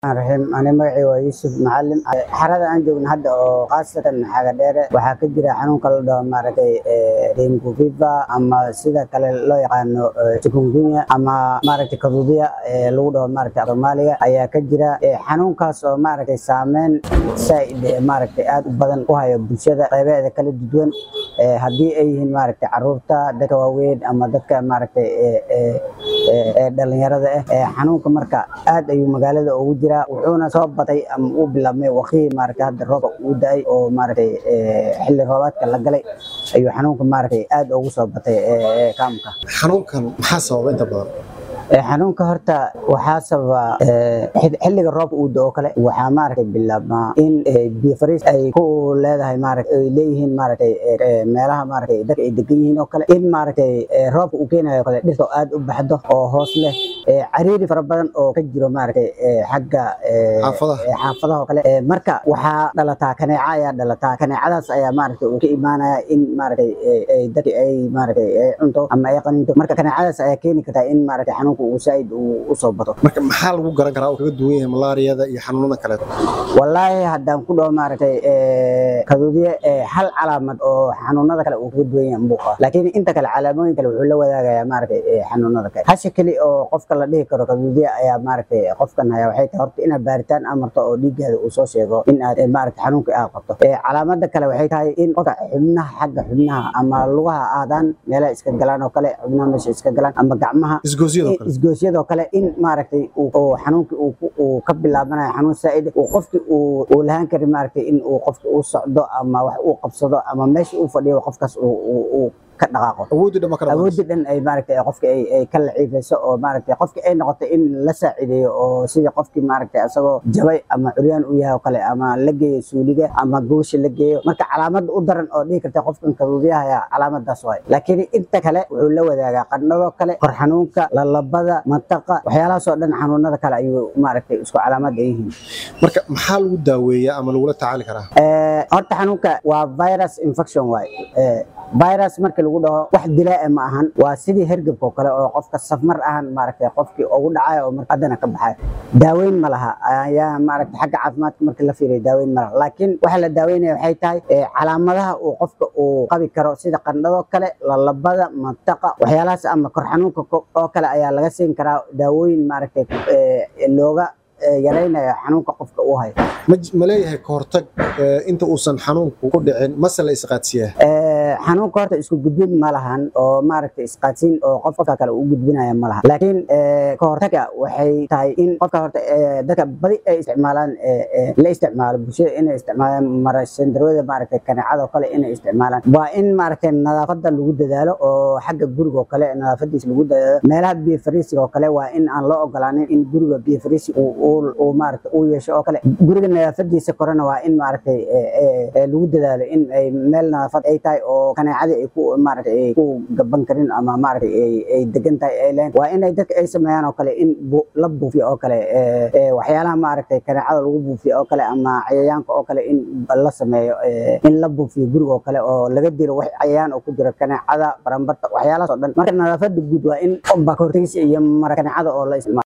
raxiim ani magacii waa yuusuf macalin xarada aan joogno hadda oo khaasatan xaga dheere waxaa ka jira xanuunka la dhaho maaragtay dengue fever ama sida kale loo yaqaano chikungunya ama maaragtay kaduudiya lagu dhaho maaragtay soomaaliga ayaa ka jira xanuunkaas oo maaragtay saameyn saaid maaragtay aad u badan ku hayo bulshada qeybaheeda kala duwan haddii ay yihiin maaragtay caruurta dadka waaweyn ama dadka maaragtay dhalinyarada ah xanuunka marka aad ayuu magaalada ugu jira wuxuuna soo batay ama uu bilaabmay waqtigii maaragtay hadda roobka uu da-ay oo maaragtay xilli roobaadka la galay ayuu xanuunka maaragtay aad ugu soo batay kaamka xanuunkan maxaa sababa inta badan xanuunka horta waxaa sababa xilliga roobka uu da-o kale waxaa maaragtay bilaabmaa in biyo fariis ay ku leedahay maaragtay ay leeyihiin maaragtay meelaha maaragtay dadka ay degan yihiin oo kale in maaragtay roobka uu keenayo kale dhirta aad u baxdo oo hoos leh cariiri fara badan oo ka jiro maaragtay xagga xaafadaha oo kale marka waxaa dhalataa kaneeca ayaa dhalataa kaneecadaas ayaa maaragtay uu ka imaanaya in maaragtay dadki ay maaragtay ay cunto ama ay qaninto marka kaneecadaas ayaa keeni kartaa in maaragtay xanuunka uu saaid u soo bato marka maxaa lagu garan karaa oo kaga duwan yahay malaariyada iyo xanuunada kale wallaahi haddaan ku dhaho maaragtay kaduudiye hal calaamad oo xanuunada kale uu kaga duwan yahay mbuuqa laakiin inta kale calaamooyin kale wuxuu la wadaagayaa maaragtay xanuunada kale hasha keli oo qofka la dhihi karo kaduudiye ayaa maaragtay qofkan haya waxay tahay horta inaad baaritaan amarto oo dhiiggaada uu soo sheego in aad maaragtay xanuunka aad qabto calaamada kale waxay tahay in qofka xubnaha xagga xubnaha ama lugaha aadaan meelaha iska galaan oo kale xubnaha meesha iska galaan ama gacmaha isgoosyadoo kale isgoosyadoo kale in maaragtay xanuunkii uu ka bilaabanayo xanuun saa'id uu qofkii uu lahaan karin maaragtay in uu qofki uu socdo ama wax uu qabsado ama meesha uu fadhiyo qofkaas uu ka dhaqaaqo awoodii dhan ma kala awoodii dhan ay maaragtay qofka ay ay ka laciifayso oo maaragtay qofki ay noqoto in la saacideeyo oo sidii qofkii maaragtay asagoo jabay ama curyaan u yahay oo kale ama la geeyo suuliga ama goosha la geeyo marka calaamada u daran oo dhihi karta qofkan kaduudiyahaya calaamadaas waay laakiin inta kale wuxuu la wadaagaa qandhadoo kale kor xanuunka lalabada mataqa waxyaalahaas oo dhan xanuunada kale ayuu maaragtay isku calaamad ay yihiin marka maxaa lagu daaweeyaa ama lagula tacaali karaa horta xanuunka waa virus infection waay virus markii lagu dhaho wax dilaa ma ahan waa sidii hergebka oo kale oo qofka safmar ahan maaragtay qofkii ugu dhacayo oo haddana ka baxayo daaweyn ma laha ayaa maaragtay xagga caafimaadka markii la fiiriyo daaweyn ma laha laakiin waxa la daaweynaya waxay tahay calaamadaha uu qofka uu qabi karo sida qandhadoo kale lalabada mataqa waxyaalahaas ama kor xanuunka oo kale ayaa laga siin karaa daawooyin maaragtay looga yaraynaya xanuunka qofka uu hayo ma leeyahay ka hortag inta uusan xanuunku ku dhicin mase la isqaadsiyaa xanuunka horta isku gudbin ma lahan oo maaragtay isqaadsiin oo qofka kale u gudbinaya ma laha laakiin ka hortaga waxay tahay in qofka horta dadka badi ay isticmaalaan la isticmaalo bulshada inay isticmaalaan marashandarwada maaragtay kaneecada oo kale inay isticmaalaan waa in maaragtay nadaafada lagu dadaalo oo xagga guriga oo kale nadaafadiisa lagu dadaalo meelaha biyo fariisiga oo kale waa in aan loo ogolaanin in guriga biyo fariisi uu maaragtay uu yeesho oo kale guriga nadaafadiisa korena waa in maaragtay lagu dadaalo in ay meel nadaafad ay tahay oo kaneecadii ay ku maaragtay ay ku gaban karin ama maaragtay ay ay degan tahay ay leen waa in ay dadka ay sameeyaan oo kale in la buufiyo oo kale waxyaalaha maaragtay kaneecada lagu buufiyo oo kale ama cayayaanka oo kale in la sameeyo in la buufiyo guriga oo kale oo laga dilo wax cayayaan oo ku jira kaneecada barambarta waxyaalahaas oo dhan marka nadaafada guud waa in baka hortagisa iyo mara kaneecada oo la isticmaalo